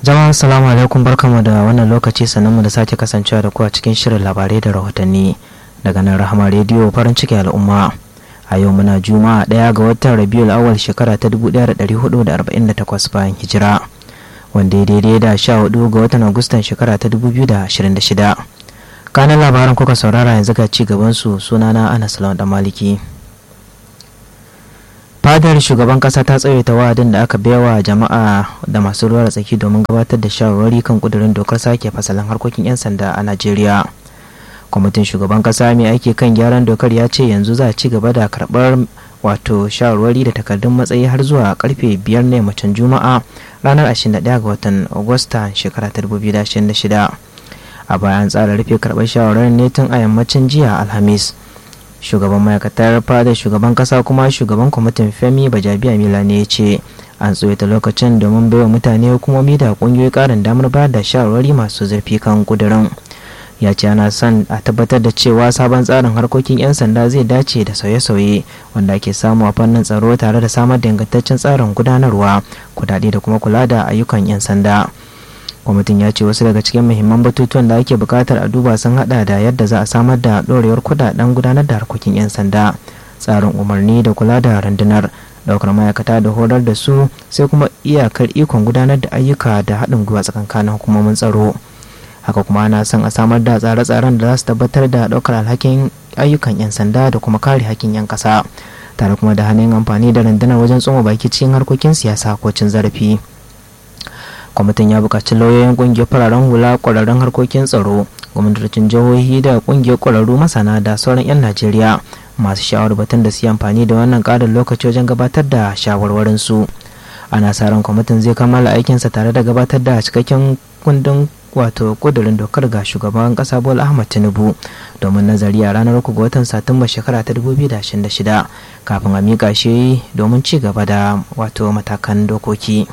jama'a assalamu alaikum barkamu da wannan lokaci sannan mu da sake kasancewa da ku a cikin shirin labarai da rahotanni daga nan rahama rediyo farin ciki al'umma a yau muna juma'a ɗaya ga watan rabiul awal shekara ta 1448 bayan hijira wanda ya daidai da 14 ga watan agustan shekara ta 2026 kanan labaran kuka saurara yanzu ga ci gaban su sunana anas lawan da maliki fadar shugaban kasa ta tsawaita wa'adin da aka baiwa jama'a da masu ruwa da tsaki domin gabatar da shawarwari kan kudurin dokar sake fasalin harkokin 'yan sanda a najeriya kwamitin shugaban kasa mai aiki kan gyaran dokar ya ce yanzu za a ci gaba da karbar wato shawarwari da takardun matsayi har zuwa karfe biyar na yammacin juma'a ranar 21 ga watan agusta shekara 2026 a bayan tsara rufe karbar shawarar ne tun a yammacin jiya alhamis shugaban ma'aikatar fadar shugaban kasa kuma shugaban kwamitin femi bajabiya mila ne ya ce an tsoyata lokacin domin baiwa mutane hukumomi da kungiyoyi karin damar bayar da shawarwari masu zurfi kan kudurin ya ce ana son a tabbatar da cewa sabon tsarin harkokin 'yan sanda zai dace da sauye-sauye wanda ake samu a fannin tsaro tare da samar da ingantaccen tsarin gudanarwa kudade da kuma kula da ayyukan 'yan sanda kwamitin ya ce wasu daga cikin muhimman batutuwan da ake bukatar a duba sun hada da yadda za a samar da ɗorewar kudaden gudanar da harkokin 'yan sanda tsarin umarni da kula da rundunar daukar ma'aikata da horar da su sai kuma iyakar ikon gudanar da ayyuka da haɗin gwiwa tsakankanin hukumomin tsaro haka kuma ana son a samar da tsare-tsaren da za su tabbatar da ɗaukar alhakin ayyukan 'yan sanda da kuma kare hakkin 'yan ƙasa tare kuma da hannun amfani da rundunar wajen tsoma baki cikin harkokin siyasa ko cin zarafi kwamitin ya buƙaci lauyoyin ƙungiyar fararen hula ƙwararrun harkokin tsaro gwamnatocin jihohi da ƙungiyar ƙwararru masana da sauran 'yan najeriya masu shawar batun da su yi amfani da wannan ƙarin lokaci wajen gabatar da shawarwarin su ana sa ran kwamitin zai kammala aikinsa tare da gabatar da cikakken kundin wato kudurin dokar ga shugaban kasa bola ahmad tinubu domin nazari a ranar uku ga watan satumba shekara ta 2026 kafin a miƙa shi domin ci gaba da wato matakan dokoki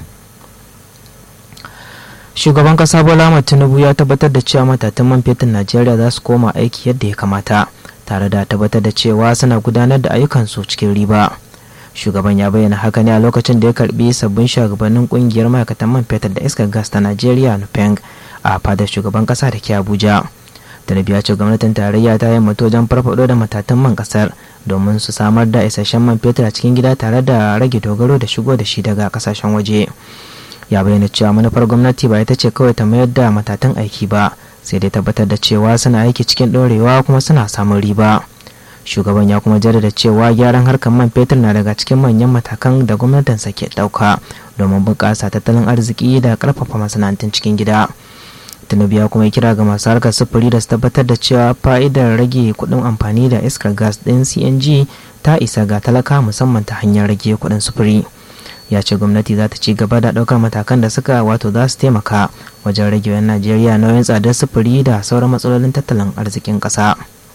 shugaban kasa bola ahmad tinubu ya tabbatar da cewa matatun man fetur najeriya za su koma aiki yadda ya kamata tare da tabbatar da cewa suna gudanar da ayyukansu cikin riba shugaban ya bayyana haka ne a lokacin da ya karbi sabbin shugabannin kungiyar ma'aikatan man fetur da iskar gas ta najeriya nupeng a fadar shugaban kasa da ke abuja talibi ya ce gwamnatin tarayya ta yi wajen farfado da matatan man kasar domin su samar da isasshen man fetur a cikin gida tare da rage dogaro da shigo da shi daga kasashen waje ya bayyana cewa manufar gwamnati ba ita ce kawai ta mayar da matatan aiki ba sai dai tabbatar da cewa suna aiki cikin ɗorewa kuma suna samun riba shugaban ya kuma jaddada cewa gyaran harkar man fetur na daga cikin manyan matakan da gwamnatinsa ke ɗauka domin bunƙasa tattalin arziki da ƙarfafa masana'antun cikin gida tinubu ya kuma kira ga masu harkar sufuri da su tabbatar da cewa fa'idar rage kuɗin amfani da iskar gas ɗin cng ta isa ga talaka musamman ta hanyar rage kuɗin sufuri ya ce gwamnati za ta ci gaba da ɗaukar matakan da suka wato za su taimaka wajen rage yan najeriya nauyin tsadar sufuri da sauran matsalolin tattalin arzikin ƙasa.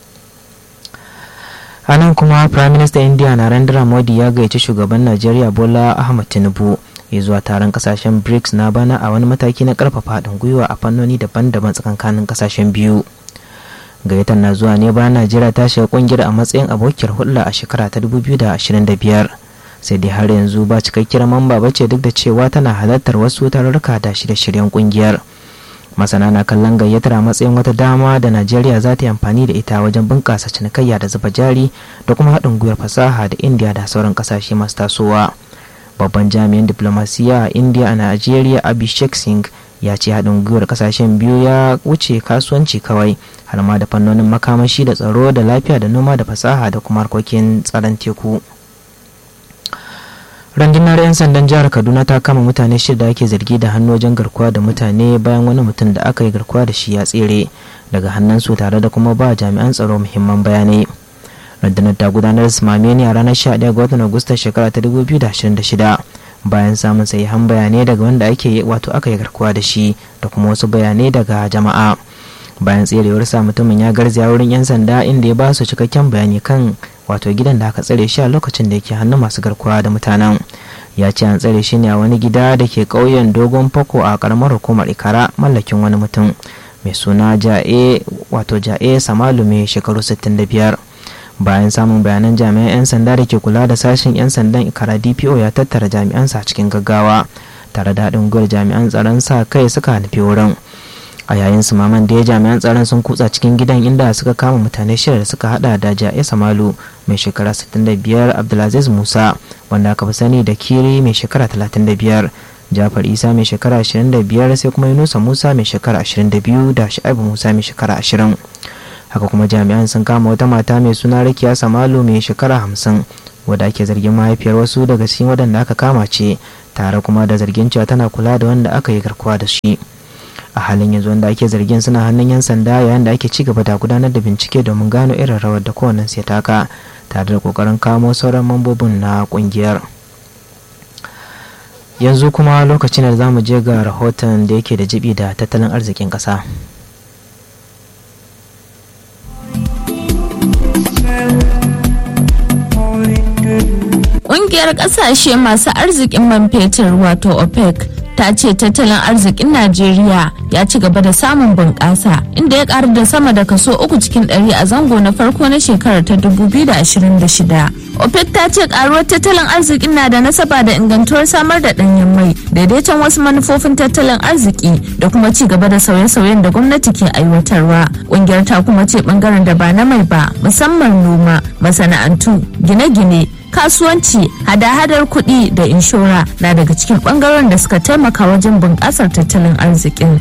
a nan kuma prime minister india narendra modi ya gayyaci shugaban najeriya bola ahmad tinubu ya zuwa taron kasashen brics na bana a wani mataki na karfafa haɗin gwiwa a fannoni daban-daban tsakankanin kasashen biyu gayyatar na zuwa ne bayan najeriya ta shiga kungiyar a matsayin abokiyar hulɗa a shekara ta 2025 sai dai har yanzu ba cikakkiyar mamba bace duk da cewa tana halartar wasu tarurruka da shirye-shiryen kungiyar masana na kallon gayyatar a matsayin wata dama da najeriya za ta yi amfani da ita wajen bunƙasa cinikayya da zuba jari da kuma haɗin gwiwar fasaha da indiya da sauran ƙasashe masu tasowa babban jami'in diplomasiya a indiya a najeriya abhishek singh ya ce haɗin gwiwar ƙasashen biyu ya wuce kasuwanci kawai har ma da fannonin makamashi da tsaro da lafiya da noma da fasaha da kuma harkokin tsaron teku rundunar 'yan sandan jihar kaduna ta kama mutane shida ake zargi da hannu wajen garkuwa da mutane bayan wani mutum da aka yi garkuwa da shi ya tsere daga hannunsu tare da kuma ba jami'an tsaro muhimman bayanai rundunar ta gudanar simame ne a ranar 11 ga watan agusta shekara ta 2026 bayan samun sahihan bayanai daga wanda ake wato aka yi garkuwa da shi da kuma wasu bayanai daga jama'a bayan tserewarsa mutumin ya garzaya wurin 'yan sanda inda ya ba su cikakken bayani kan wato gidan da aka tsare shi a lokacin da yake hannun masu garkuwa da mutanen ya ce an tsare shi ne a wani gida da ke ƙauyen dogon fako a karamar hukumar ikara mallakin wani mutum mai suna ja'e wato ja'e samalu mai shekaru 65 bayan samun bayanan jami'an 'yan sanda da ke kula da sashen 'yan sandan ikara dpo ya tattara jami'ansa cikin gaggawa tare da haɗin gwiwar jami'an tsaron sa kai suka nufi wurin a yayin su maman da ya jami'an tsaron sun kutsa cikin gidan inda suka kama mutane shida da suka hada da ja'i samalu mai shekara 65 abdulaziz musa wanda aka fi sani da kiri mai shekara 35 jafar isa mai shekara 25 sai kuma yunusa musa mai shekara 22 da sha'ibu musa mai shekara 20 haka kuma jami'an sun kama wata mata mai suna rakiya samalu mai shekara 50 wadda ake zargin mahaifiyar wasu daga cikin waɗanda aka kama ce tare kuma da zargin cewa tana kula da wanda aka yi garkuwa da shi a halin yanzu wanda ake zargin suna hannun yan sanda yayin da ake ci gaba da gudanar da bincike domin gano irin rawar da kowannen sai taka tare da kokarin kamo sauran mambobin na kungiyar yanzu kuma lokacin da za mu je ga rahoton da yake da jibi da tattalin arzikin ƙasa. Ƙungiyar ƙasashe masu arzikin man fetur wato OPEC ta ce tattalin arzikin Najeriya ya ci gaba da samun bunƙasa inda ya ƙaru da sama da kaso uku cikin ɗari a zango na farko na shekarar ta 2026. OPEC ta ce ƙaruwar tattalin arzikin na da nasaba da ingantuwar samar da ɗanyen mai, daidaiton wasu manufofin tattalin arziki da kuma ci gaba da sauye-sauyen da gwamnati ke aiwatarwa. Ƙungiyar ta kuma ce ɓangaren da ba na mai ba, musamman noma, masana'antu, gine-gine, kasuwanci hada-hadar kuɗi da inshora na daga cikin ɓangaren da suka taimaka wajen bunƙasar tattalin arzikin.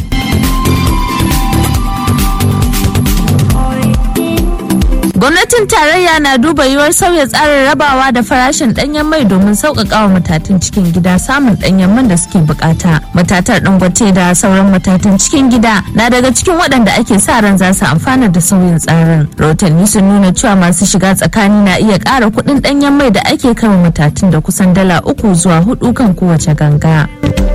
gwamnatin tarayya na duba yiwuwar sauya tsarin rabawa da farashin ɗanyen mai domin sauƙaƙa wa matatun cikin gida samun ɗanyen man da suke bukata matatar dangote da sauran matatun cikin gida na daga cikin waɗanda ake sa ran za su amfana da sauyin tsarin rahotanni sun nuna cewa masu shiga tsakani na iya ƙara kuɗin ɗanyen mai da ake kama matatun da kusan dala uku zuwa hudu kan kowace ganga.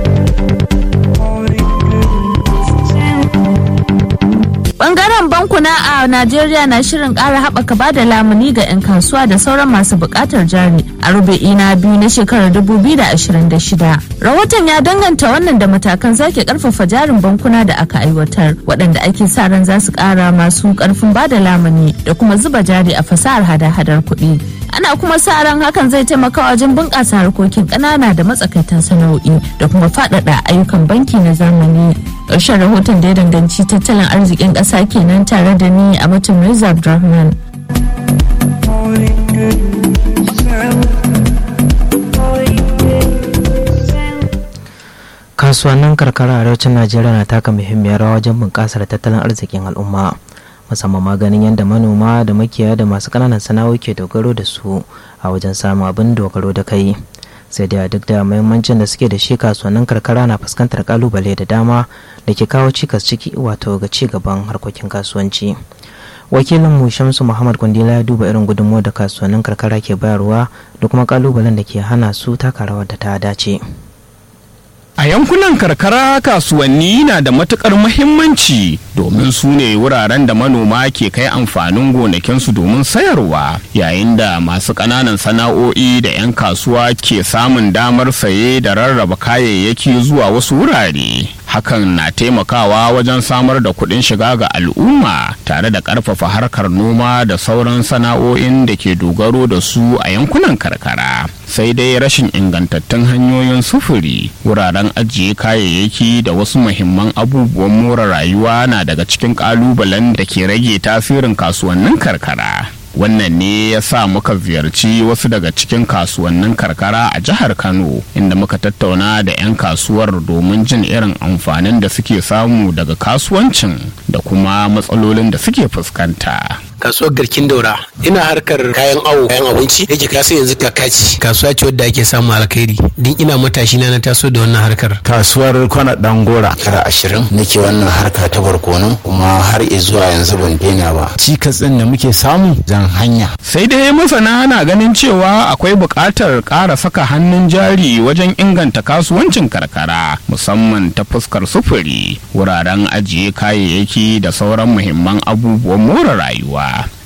bangaren bankuna a najeriya na shirin kara haɓaka ba da lamuni ga 'yan kasuwa da sauran masu buƙatar jari a rubu'i na biyu na shekarar 2026 rahoton ya danganta wannan da matakan sake karfafa jarin bankuna da aka aiwatar waɗanda ake sa ran za su ƙara masu ƙarfin ba da lamuni da kuma zuba jari a fasahar hada-hadar kuɗi ana kuma sa ran hakan zai taimaka wajen bunƙasa harkokin ƙanana da matsakaitan sana'o'i da kuma faɗaɗa ayyukan banki na zamani ƙarshen rahoton da ya danganci tattalin arzikin ƙasa kenan tare da ni a mutum Reza Abdulrahman. kasuwannin karkara a arewacin najeriya na taka muhimmiyar rawa wajen bunƙasar tattalin arzikin al'umma musamman maganin yadda manoma da makiyaya da masu ƙananan sana'o'i ke dogaro da su a wajen samun abin dogaro da kai sai dai duk da muhimmancin da suke da shi kasuwannin karkara na fuskantar kalubale da dama da ke kawo cikas ciki wato ga ci gaban harkokin kasuwanci wakilin mu shamsu muhammad kwandila ya duba irin gudunmuwar da kasuwannin karkara ke bayarwa da kuma kalubalen da ke hana su taka rawar da ta dace A yankunan karkara kasuwanni na da matukar muhimmanci domin su ne wuraren da manoma ke kai amfanin gonakinsu domin sayarwa yayin da masu ƙananan sana'o'i da 'yan kasuwa ke samun damar saye da rarraba kayayyaki zuwa wasu wurare. Hakan na taimakawa wajen samar da kuɗin shiga ga al'umma tare da ƙarfafa harkar noma da sauran sana'o'in da ke dogaro da su a yankunan karkara. Sai dai rashin ingantattun hanyoyin sufuri wuraren ajiye kayayyaki da wasu muhimman abubuwan more rayuwa na daga cikin kalubalen da ke rage tasirin kasuwannin karkara wannan ne ya sa muka ziyarci wasu daga cikin kasuwannin karkara a jihar kano inda muka tattauna da 'yan kasuwar domin jin irin amfanin da suke samu daga kasuwancin da kuma matsalolin da suke fuskanta kasuwar garkin daura ina harkar kayan awo kayan abinci yake kasa yanzu kakaci kasuwa ce wadda ake samu alkhairi din ina matashi na na taso da wannan harkar kasuwar kwana dangora shekara ashirin nake wannan harka ta barkono kuma har zuwa yanzu ban daina ba cikas din da muke samu zan hanya sai dai masana na ganin cewa akwai buƙatar ƙara saka hannun jari wajen inganta kasuwancin karkara musamman ta fuskar sufuri wuraren ajiye kayayyaki da sauran muhimman abubuwan more rayuwa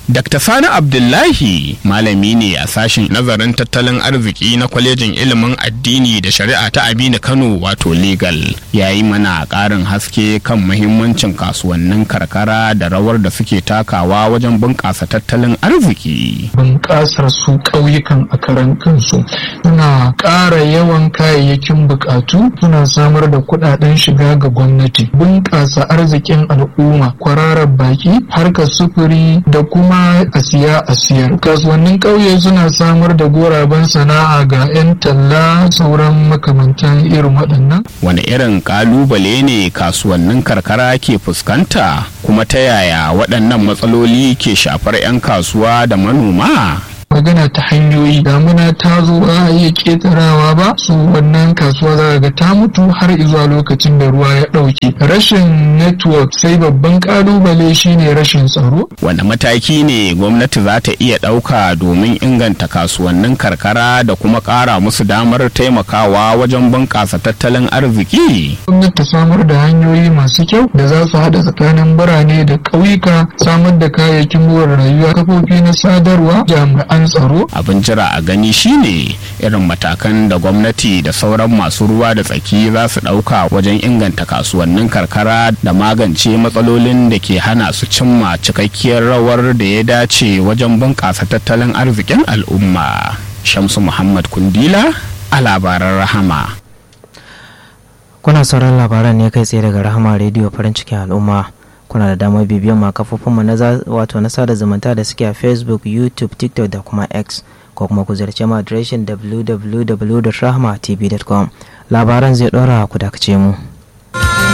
Dr. Sani Abdullahi malami ne a sashen nazarin tattalin arziki na kwalejin ilimin addini da shari'a ta Aminu Kano wato legal ya yi mana ƙarin haske kan muhimmancin kasuwannin karkara da rawar da suke takawa wajen bunƙasa tattalin arziki. Bunƙasar su ƙauyukan a karan kansu suna ƙara yawan kayayyakin buƙatu suna samar da kuɗaɗen shiga ga gwamnati bunƙasa arzikin al'umma kwararar baki harkar sufuri da kuma a siya a siyar kasuwannin ƙauye suna samar da goraben sana'a ga 'yan talla sauran makamantan irin waɗannan Wani irin ƙalubale ne kasuwannin karkara ke fuskanta kuma ta yaya waɗannan matsaloli ke shafar 'yan kasuwa da manoma? magana ta hanyoyi damuna ta zo ba a iya ketarawa ba su wannan kasuwa za ga ta mutu har zuwa lokacin da ruwa ya ɗauke rashin network sai babban kalubale shine rashin tsaro Wanda mataki ne gwamnati za ta iya ɗauka domin inganta kasuwannin karkara da kuma ƙara musu damar taimakawa wajen bunƙasa tattalin arziki? gwamnati ta samar da hanyoyi masu kyau da za su haɗa tsakanin birane da ƙauyuka samar da kayayyakin more rayuwa kafofi na sadarwa jami'an tsaro Abin jira a gani shine irin matakan da gwamnati da sauran masu ruwa da tsaki za su ɗauka wajen inganta kasuwannin karkara da magance matsalolin da ke hana su cimma cikakkiyar rawar da ya dace wajen bunƙasa tattalin arzikin al'umma. Shamsu Muhammad Kundila a labaran rahama. kuna sauran labaran ne kai tsaye daga rahama rediyo farin cikin al'umma kuna da damar bibiyan ma kafofinmu na wato na sada zumunta da suke a facebook youtube tiktok da kuma x ko kuma ku ziyarci mu adireshin www.rahmatv.com labaran zai dora ku dakace mu